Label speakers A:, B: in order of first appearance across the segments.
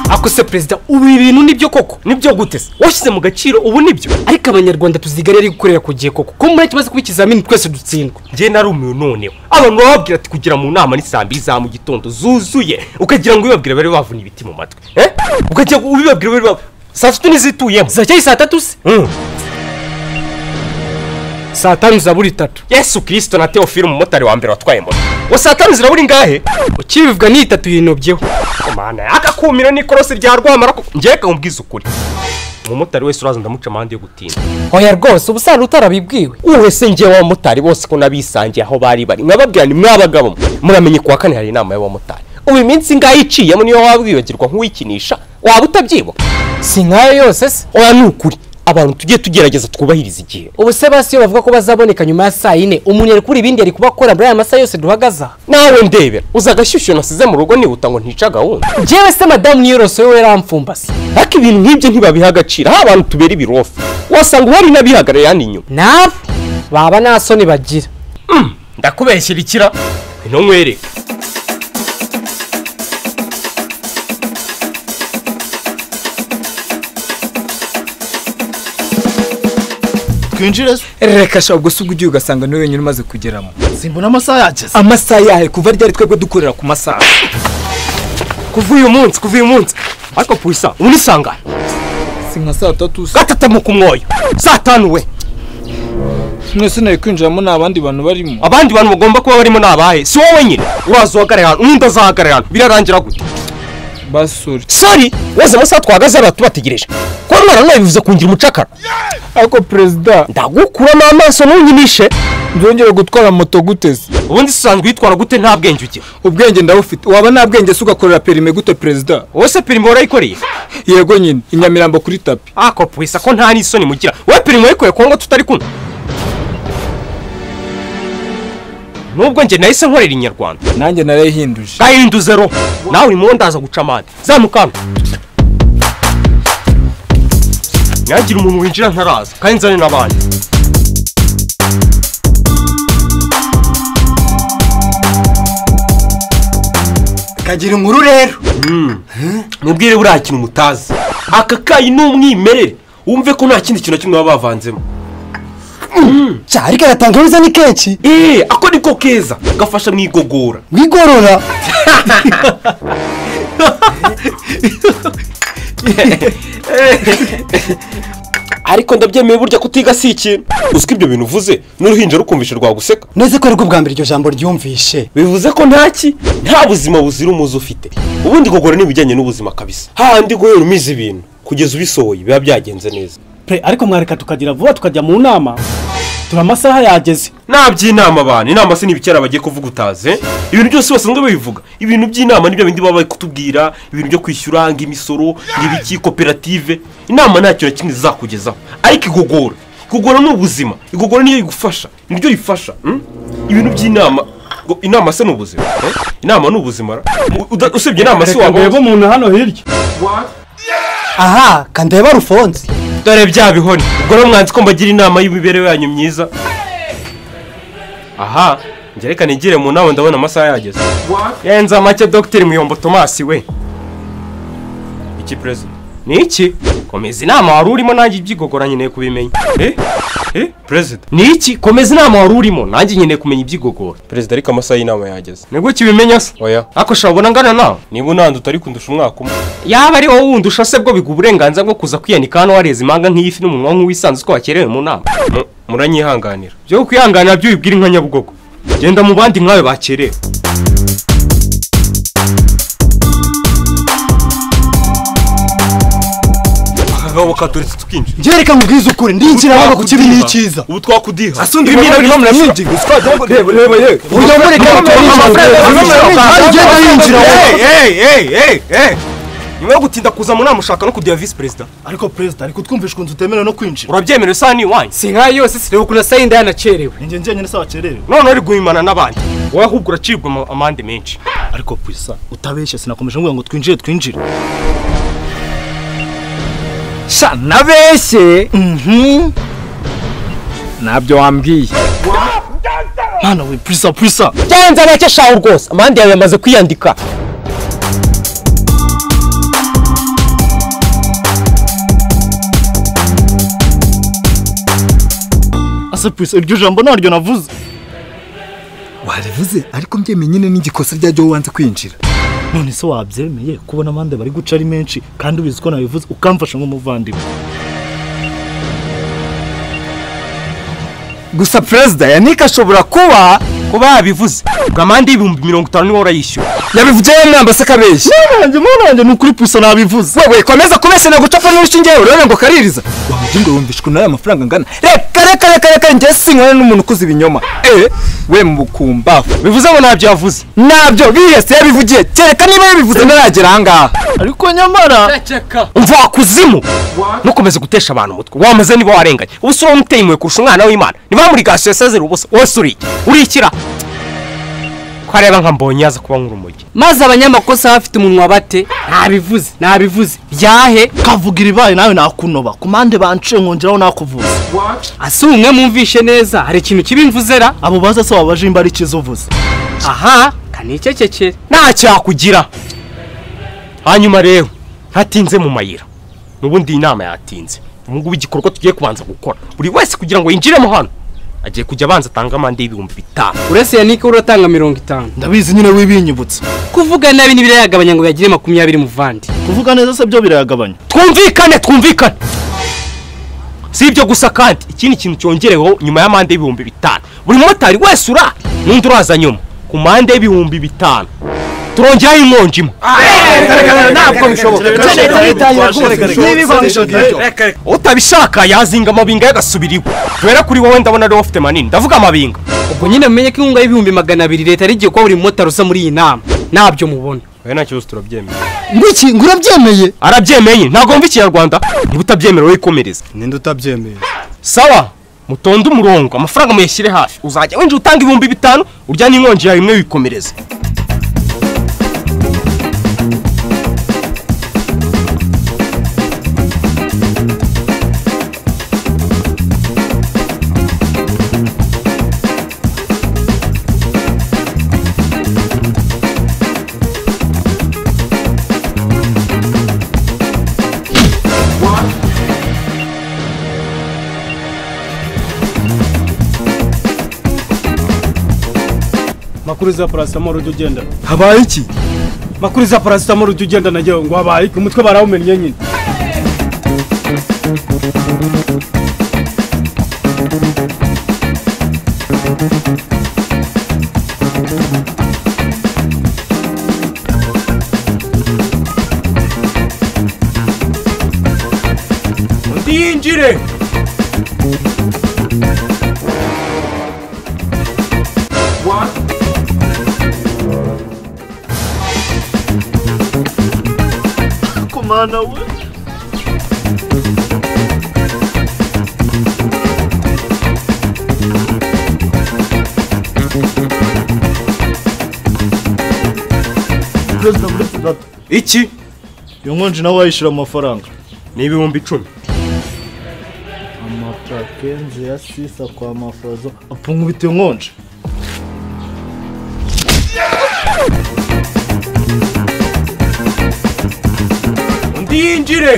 A: ariko se perezida ubu ibi bintu nibyo koko nibyo guteze washyize mu gaciro ubu nibyo ariko abanyarwanda tuziga ari gukorera ku gihe koko ko muri tumaze kuba ikizamini twese dutsindwa
B: njye narumiwe noneho abantu bababwira ati kugira mu nama ni saa mbiri za mu gitondo zuzuye ukagira ngo ubibabwire bari bavuna ibiti mu matwi eh? ukagira ngo ubibabwire bari bavuna saa sita ntizituyemo
A: ziracyari saa tatu se
B: Mm.
A: saa tanu zabura itatu
B: yesu kirisito na teofili umumotari wa mbere watwaye moto wa saa tanu zirabura ingahe
A: ukibivuga ni itatu yinobyeho
B: mana akakumira n'ikorosi rya rwamara njyewe kamubwiza ukuri umumotari wese uraza ndamuca amande yo gutinda
A: oya rwose ubusanzwe utarabibwiwe
B: wese njyewe abamotari bose ko nabisangiye aho bari bari nkababwira ni mwabagabo mwe. muramenye kuwa kane hari inama y'abamotari ubu iminsi ingahe iciyemo niyo waba wibagirwa nk'uwikinisha waba utabyibuka
A: si nkayo yose se
B: oya ni ukuri abantu tujye tugerageza twubahiriza igihe
A: ubu se basi iyo bavuga ko bazaboneka nyuma ya saa yine umuntu yari kubura ibindi yari kuba akora muri aya masaha yose duhagaze aha
B: nawe ndebera uza agashyushyu nasize mu rugo nihuta ngo ntica gahunda
A: njyewe se madamu niyorose we yaramfumbase
B: ariko ibintu nk'ibyo ntibabiha agaciro aho abantu tubera ibirofu wasanga uhari n'abihagarariye hano inyuma
A: nabo baba nta soni bagira
B: ndakubeshyira ikira ino nkwereka
C: twinjire se
D: reka shaka gusa ubwo ugiye ugasanga niwe wenyine umaze kugeramo
C: simbona amasaha yageze
D: amasaha yahe kuva ryari twebwe dukorera ku masaha
B: kuva uyu munsi kuva uyu munsi ariko purisa ubu ni sangana
D: si nka saa tatu se
B: gatatamuka umwoyo saa tanu we
D: mwese nari kwinjiramo nta bandi bantu barimo
B: abandi bantu bagomba kuba barimo ni abahe si wowe nyine uraza uhagarara hano undi azahagarara hano birarangira gute
D: basore
B: sori weze amasaha twahagaze hano tubategereje kuba mwaranawe bivuze kungira umucakara
D: ariko perezida
B: ndagukuramo amaso ntunyinishe
D: nzongera gutwara moto guteze
B: ubundi se usanzwe witwara gute nta bwenge ugira
D: ubwenge ndabufite waba nta bwenge se ugakorera perime gute perezida
B: wowe se perime warayikoreye
D: yego nyine i nyamirambo kuri tapi
B: ako purisa ko nta n'isoni mugira wowe perime wayikoreye kuko ngo tutari kumwe nubwo njye nahise nkorera inyarwanda
D: nanjye narayihinduje
B: gahinduze ro nawe urimo ndaza guca amande zamuka hano ntihagira umuntu winjira ntaraza kandi nzane n'abandi
C: kagira inkuru rero
B: mubwire buriya kintu mutazi aka kayi ni umwimerere wumve ko nta kindi kintu na kimwe baba bavanzemo
C: cya ariko agatangabuza ni kenshi
B: eee ako niko keza gafasha mu igogora
C: wigorora
B: ariko ndabyemeye burya kutiga si ikintu uziko ibyo bintu uvuze n'uruhinja rukumvisha rwaguseka
C: neze ko aribwo bwa mbere iryo jambo ryumvishe
B: bivuze ko ntaki nta buzima buzira umuze ufite ubundi gogora ni ibijyanye n'ubuzima kabisa hahandi guhera umize ibintu kugeza ubisohoye biba byagenze neza
E: pe ariko mwareka tukagira vuba tukajya mu nama turi amasaha yageze
B: nta by'inama abantu inama se n'ibikera bagiye kuvuga utaze ibintu byose basanzwe babivuga ibintu by'inama nibyo bindi baba bari kutubwira ibintu byo kwishyura ng'imisoro ng'ibiki koperative inama nta kintu na kimwe zizakugezaho ariko igogora igogora ni ubuzima igogora niyo igufasha niryo rifasha mm? ibintu by'inama ngo inama se ni ubuzima eh? inama ni ubuzima ra? U- uda- usibye inama se
E: reka
B: waba
E: ndebe umuntu hano hirya
C: aha kandeba rufonze
B: dore bya bihoni ubwo rero mwanzi ko mbagira inama y'imibereho yanyu myiza aha njye reka nigire mu nama ndabona amasaha yageze yenza make dogiteri muyombo tomasi we iki perezida ni iki komeza inama wari urimo nanjye ibyigogora nkeneye kubimenya eh eh perezida ni iki komeza inama wari urimo nanjye nkeneye kumenya ibyigogora perezida ariko amasaha y'inama yageze nibwo ukibimenya se oya ariko shabona angana nawe niba unanda utari kundusha umwaka umwe yaba ari wowe wundi ushase bwo biguha uburenganzira bwo kuza kwiyanika hano wareze impanga nk'ifi n'umunwa nk'uwisanzwe ko wakerewe mu nama muranyihanganira byo kwihanganira byo ubibwira inka nyabugogo genda mu bandi nkawe bakerewe
F: akagabo katuretse tukinjira
C: njye reka nkubwize ukuri ndinjira hano ku kibi n'icyiza
F: ubu twakudiha
D: asundi ibintu birimo muramwinjiga reba reba reba
C: ujya mureka ugenda yinjira
B: nyuma yo gutinda kuza mu nama ushaka no kuduha visi perezida
C: ariko perezida ariko twumvishe ukuntu tutemerewe no kwinjira
B: urabyemera isa n'iwanyu
A: si nkayo yose se reba ukuntu asa yenda yanacerewe
C: ni njye njyenyine se wakerewe
B: none uri guhimana n'abandi wowe ahubwo uracibwa ama- amande menshi
C: ariko purisa utabeshye sinakomeje nkuvuga ngo twinjire twinjire
D: sha nabeshye ntabyo wambwiye
C: mwana we purisa purisa
B: genza make shaho rwose amande yawe yamaze kwiyandika
E: ese purisi iryo jambo naryo navuze
C: warivuze ariko mbyemeye nyine n'igikosa ryajyaho wanze kwinjira
E: none se wabyemeye kubona amande bari guca ari menshi kandi ubizi ko nabivuze ukamfasha nk'umuvandimwe
C: gusa perezida yanike ashobora kuba
B: kuba yabivuze ngo amande y'ibihumbi mirongo itanu niwe urayishyura
C: yabivuze yamwamba se akabeshya
E: nanjye mwana wanjye ni ukuri purisi nabivuze
C: wewe komeza kubeshya nagucapfa n'urushinge urabona ngo kaririza wamujye ngo wumvishwe n'aya mafaranga angana reka reka reka reka njye sinkwana n'umuntu ukuze ibinyoma eh we mukumbaho
B: bivuze ngo ntabyo yavuze
C: nabyo bihese yabivugiye kereka niba yabivuze ntaragera ahangaha
E: ariko nyamara
B: umva wakuzimu ntukomeze gutesha abantu umutwe wamaze niba warenganye ubu si wowe umuteye impuhwe kurusha umwana w'imana niba muri gasiyo sezera ubusa wese uri iki urikira ko areba nka mbonye yaza kuba nk'urumogi
A: maze abanyamakosa bafite umunwa bate nabivuze nabivuze byahe
E: kavuga iribaye nawe nakunoba ku mande banciye nkongeraho nakuvuza
A: ase umwe mwumvishe neza hari ikintu kibimvuzera
E: abo baza se wabaje imba ari ikiza uvuze
A: aha kanicecekere
B: ntacyakugira hanyuma rero ntatinze mu mayira n'ubundi iyi nama yatinze ubu ngubu igikorwa tugiye kubanza gukora buri wese kugira ngo yinjiremo hano agiye kujya abanza atange amande y'ibihumbi bitanu
A: uretse yanike uratanga mirongo itanu
E: ndabizi nyine wibinyibutsa
A: kuvuga nabi ntibirayagabanya ngo yagire makumyabiri muvandi
E: kuvuga neza se byo birayagabanya
B: twumvikane twumvikane si ibyo gusa kandi ikindi kintu cyongereweho nyuma y'amande y'ibihumbi bitanu buri mumotari wese ura n'undi uraza nyuma ku mande y'ibihumbi bitanu turongeraho inkongi imwe
A: ntabwo bishoboka
B: utabishaka yazinga amabinga y'agasubira iwe kubera kuri wowe ndabona ariwe ufite manini ndavuga amabinga
A: ubwo nyine mumenye ko inkunga y'ibihumbi magana abiri leta yarigiye kuba buri mumotari usa muri iyi nama ntabyo mubona
B: wowe nta kibazo turabyemera
C: ngwiki ngo urabyemeye
B: arabyemeye ntabwo wumva ikinyarwanda niba utabyemera wikomereze
F: ninde utabyemeye
B: sawa mutonde umurongo amafaranga muyashyire hafi uzajya winjira utanga ibihumbi bitanu urya n'inkongi yawe imwe wikomereze
E: makuru za paracetamol ujya ugenda
C: habaye iki
E: makuru za paracetamol ujya ugenda nagewe ngo habaye iki umutwe barawumenye nyine
B: undi yinjire
E: kumana we perezida muri tugata
B: iki
E: iyo nkonji nawe wayishyura amafaranga
B: ni ibihumbi icumi
E: amaplakenze ya sisa kwa mafozo apfungubita iyo nkonji
B: undi yinjire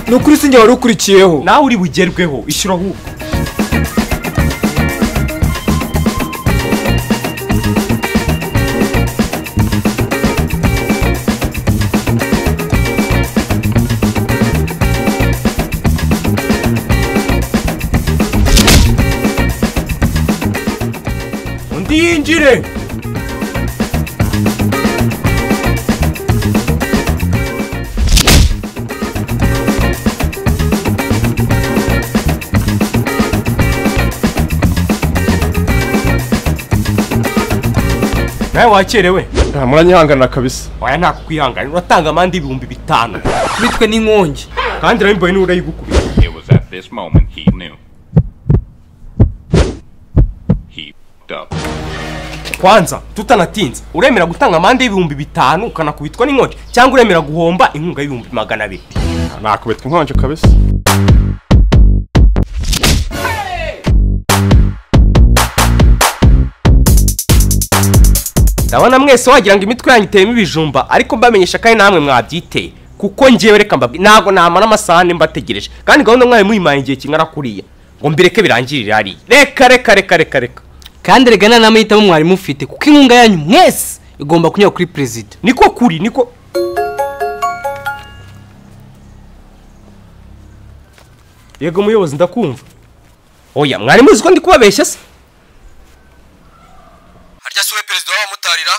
C: ni ukuri sinjye wari ukurikiyeho
B: nawe uri bugerweho ishyura ahubwo undi yinjire nawe wakerewe
G: nta muranyihanganira kabisa
B: waya nta kukwihangana uratanga amande y'ibihumbi bitanu
A: bitwe n'inkongi
B: kandi urabimboye niba urayigukubita
H: It was at this moment he knew. He f***ed up.
B: kwanza tutanatinze uremera gutanga amande y'ibihumbi bitanu ukanakubitwa n'inkongi cyangwa uremera guhomba inkunga y'ibihumbi magana abiri
G: nakubitwa inkonje kabisa
B: ndabona mwese wagira ngo imitwe yanyu iteyemo ibijumba ariko mbamenyesha ko ari namwe mwabyiteye kuko ngewe reka mbabwire ntabwo namara amasaha ane mbategereje kandi gahunda mwari muyimaye igihe kingana kuriya ngo mbireke birangirire hariya reka reka reka reka reka
A: kandi rega nta n'amahitamo mwari mufite kuko inkunga yanyu mwese igomba kunyura kuri perezida
B: niko kuri niko yego muyobozi ndakumva oya mwari muzi ko ndi kubabeshya se
I: harya si we perezida w'abamutarira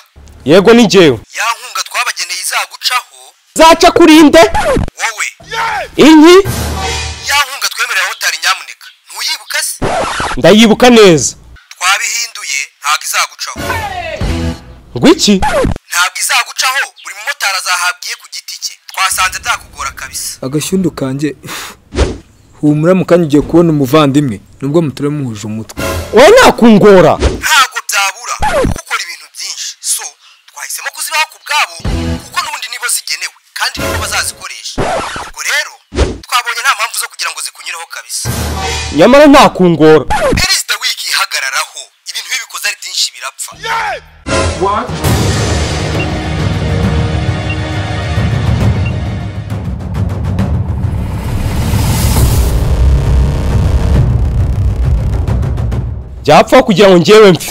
B: yego ni njyewe
I: ya nkunga twabageneye izagucaho
B: zaca kuri nde
I: wowe
B: inki
I: ya nkunga twemerera abamotari nyamuneka ntuyibuka se
B: ndayibuka neza
I: twabihinduye ntabwo izagucaho
B: ngwiki
I: ntabwo izagucaho buri mumotari azahabwiye ku giti cye twasanze byakugora kabisa
C: agashyundu kanjye humura mu kanya ugiye kubona umuvandimwe nubwo mutari muhuje umutwe
B: wowe nakungora
I: ntabwo byabura kuko ukora ibintu byinshi so twahisemo kuzibaha ku bwabo kuko n'ubundi nibo zigenewe kandi nibo bazazikoresha ubwo rero twabonye nta mpamvu zo kugira ngo zikunyureho kabisa
B: nyamara ntakungora
I: perezida wiki ihagararaho ibintu bibikoze ari byinshi birapfa
B: byapfa kugira ngo ngewe mfe